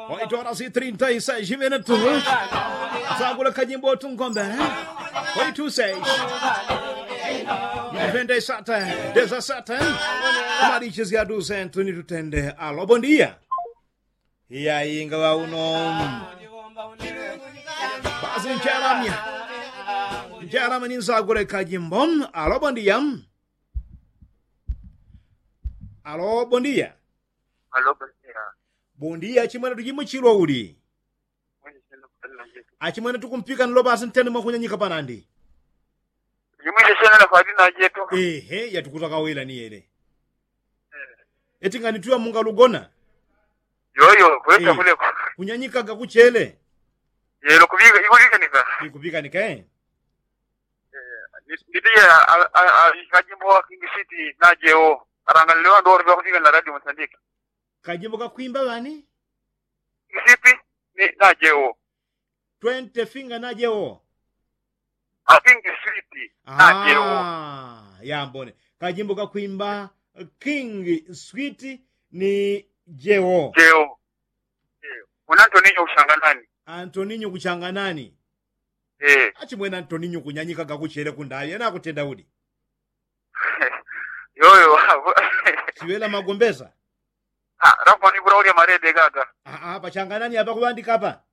8 horas e 36 minutos. Zagula Kajimbo Tungombe. 826. 97, 17. Mariches ya 200 ni tutende. Alô, bom dia. E aí, ngala uno. Basi ncharamya. Ncharamya ni Zagula Kajimbo. Alô, bom dia. Alô, bom dia. Aló, buen día. Bom dia, chimwana tuchimuchilwa uli. Mwini sena kutana nje. achimwene tikumpika nilo basi ntene mwakunyanyika panandi Jimwile sena na fadi na jeto. ehe yatukuta kawela ni yele eti ngani tuya munga lugona Yoyo, kweta Eh. kule. kunyanyikaga kuchele Yelo kubiga, ikubiga nika. ikupika nikae Ndiye kajimbo wa King City na jeo. Arangaliwa ndo orbe kubiga na radio Mozambique. kajimbo kakwimba bani King City ni na jeo. 20 finga najewo A King City na jeo. ah, yambone kajimbo kakwimba king sweet ni jewo Jeo. Eh, Unanto ninyo ushanganani. antoninyo kuchanganani Eh. achimwene antoninyo kunyanyikaga kuchele kundayo ena akutenda udi Yoyo. siwela magombeza Ah, rafa ni bura uri marede gaga. Ah, ah, pachanganani apa kuandika apa